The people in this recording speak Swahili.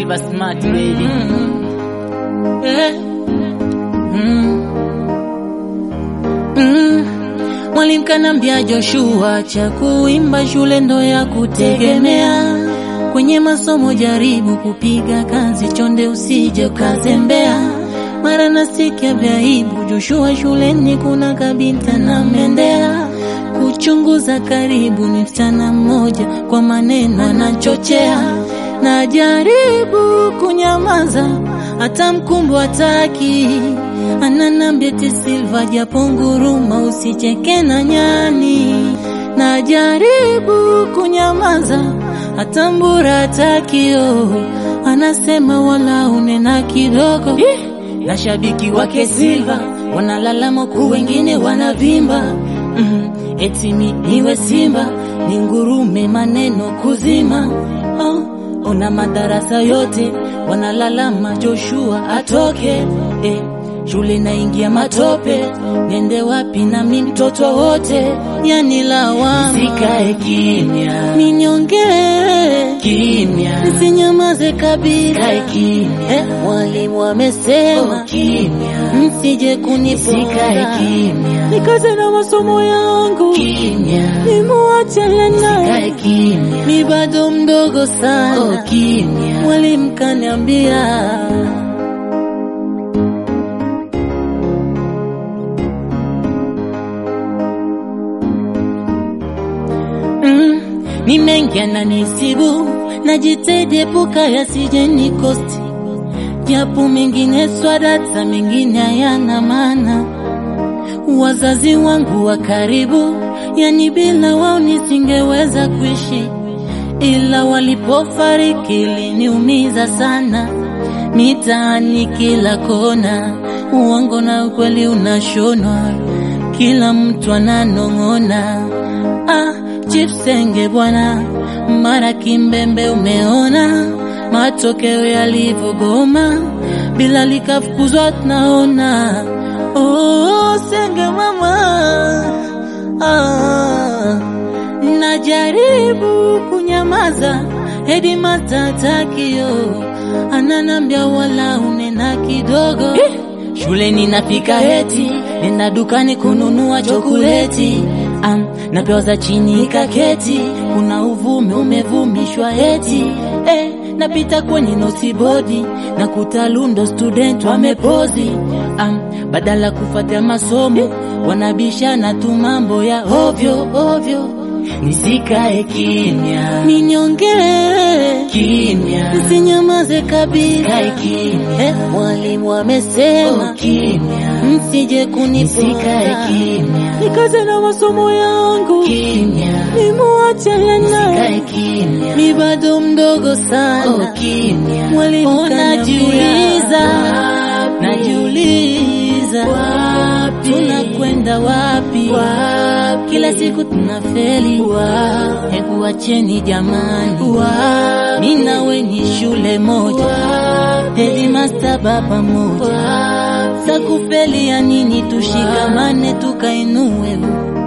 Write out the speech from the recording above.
Silver Smart baby. Eh. Mm. Mm. Mwalimu kanambia Joshua, cha kuimba shule ndo ya kutegemea. Kwenye masomo jaribu kupiga kazi, chonde usije ukazembea. Mara nasikia vya aibu, Joshua shuleni kuna kabinta na mendea. Kuchunguza karibu ni msichana mmoja, kwa maneno anachochea. Najaribu kunyamaza, hata mkumbu hataki. Ananambia ti Silva, japo nguruma, usicheke na nyani. Najaribu kunyamaza, hata mbura hataki. Oh, anasema wala unena kidogo. Na shabiki wake Silva wanalalama huku wengine wanavimba. Mm, eti mi niwe Simba ni ngurume, maneno kuzima. Oh, ona madarasa yote wanalalama Joshua atoke. Eh, shule naingia matope, nende wapi na mi mtoto wote, yani lawama. Sikae kimya. Ninyonge Kimya. nisinyamaze kabisa. Kae kimya. Eh, mwalimu amesema Oh, kimya. msije kuniponda Sikae kimya. nikaze na masomo yangu Kimya. nimuachane naye Sikae kimya. mi bado mdogo Oh, sana kimya. mwalimu kaniambia mm, ni mengi ananisibu najitahidi epuka yasije nikosti japo mengine swadata mengine hayana maana wazazi wangu wa karibu, yani bila wao nisingeweza kuishi, ila walipofariki iliniumiza sana. Mitaani kila kona, uongo na ukweli unashonwa, kila mtu ananong'ona. Ah, Chipsenge bwana, mara kimbembe umeona matokeo yalivyogoma, bila likafukuzwa tunaona. Oh, senge mama, ah, najaribu kunyamaza, hedi matatakio ananambia wala unena kidogo Shuleni napika heti, nenda dukani kununua chokoleti um, napewa za chini kaketi, kuna uvumi umevumishwa heti eh, napita kwenye nosibodi na kutalundo student wamepozi um, badala kufuatia masomo wanabishana tu mambo ya ovyo ovyo. Nisikae kimya. Ninyonge Kimya. nisinyamaze kabisa. Kae kimya. Eh, mwalimu amesema Oh, kimya. msije Nisikae kuniponda kimya. nikaze na masomo yangu Kimya. nimuachane naye Kae kimya. mi bado mdogo Oh, sana kimya. mwalimu Oh, najiuliza Wapi? najiuliza Wapi? tunakwenda wapi Wapi? kila siku tunafeli Wapi? hebu acheni jamani Wapi? mi nawe ni shule moja Wapi? hedimasta baba moja Wapi? sakufeli ya nini tushikamane tukainue